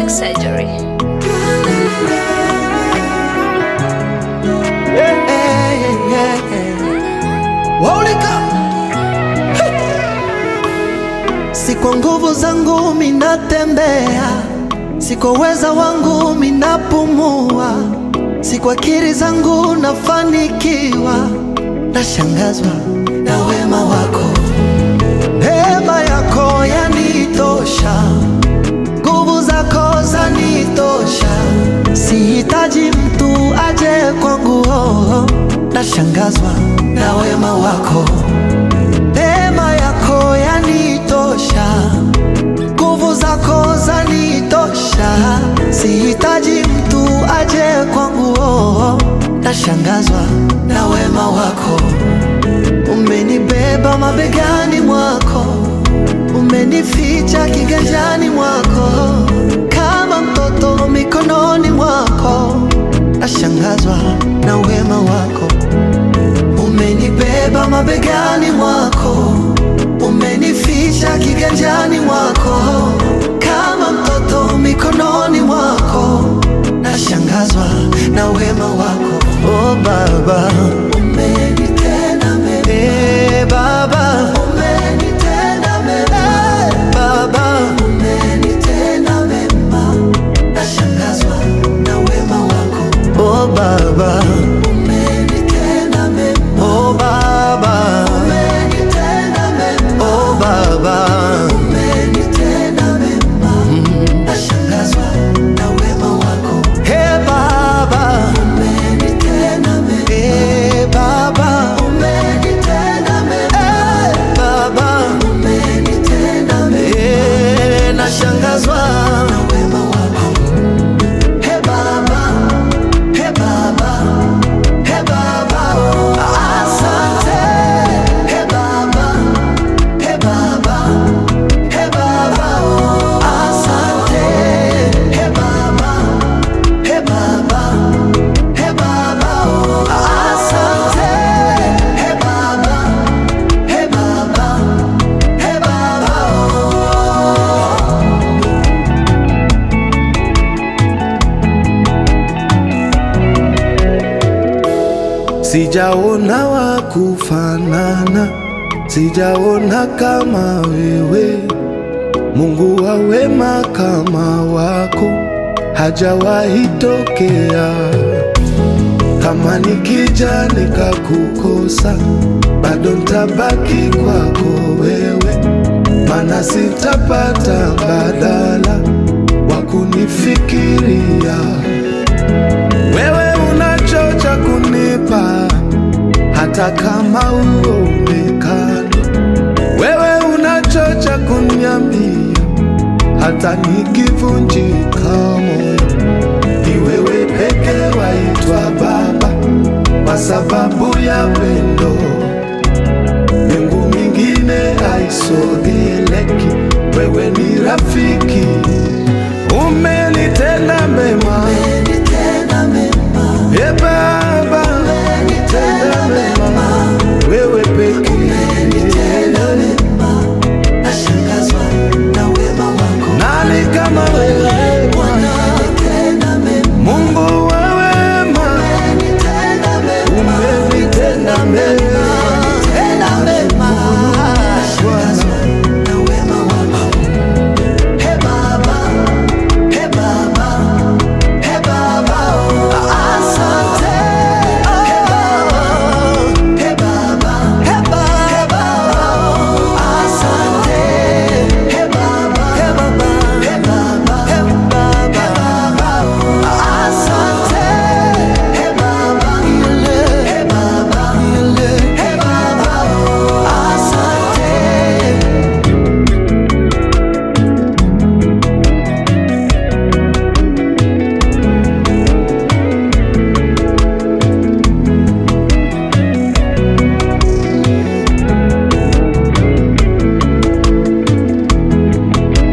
Plastic surgery. Hey, hey, hey. Waulika. Hey. Si kwa nguvu zangu minatembea, si kwa uweza wangu minapumua, si kwa akili zangu nafanikiwa, nashangazwa na wema wako, neema yako yanitosha, nguvu zako zanitosha, sihitaji mtu aje kwangu, oh, nashangazwa na wema wako, neema yako yanitosha, nguvu zako zanitosha, sihitaji mtu aje kwangu, oh, nashangazwa na wema wako, umenibeba mabegani mwako umenificha kiganjani mwako kama mtoto mikononi mwako, nashangazwa na wema wako. Umenibeba mabegani mwako, umenificha kiganjani mwako kama mtoto mikononi mwako, nashangazwa na wema wako. Oh Baba, umenitenda mema. Eh, Baba, umenitenda mema. Baba, umenitenda mema. Nashangazwa na wema wako. Oh Baba, umenitenda mema. Oh Baba, umenitenda mema. Oh Baba, umenitenda mema. Nashangazwa na wema wako. Hey Baba, umenitenda mema. Hey Baba, umenitenda mema. Hey Baba, umenitenda mema. Hey, nashangazwa na wema wako. Hey Baba, hey Baba, hey Baba, asante. Hey Baba, hey Baba, hey Baba, asante. Hey Baba, hey Baba, hey Baba, asante. Hey Baba, hey Baba, hey Baba. Sijaona wa kufanana, sijaona kama wewe. Mungu wa wema kama wako hajawahi tokea. Kama nikija nikakukosa, bado ntabaki kwako wewe, mana sitapata mbadala wa kunifikiria wewe unachocha kunipa hata kama uonekani. Wewe unachocha kuniambia hata nikivunjika moyo. Ni wewe peke waitwa Baba kwa sababu ya pendo. Mbingu mingine haisogeleki, wewe ni rafiki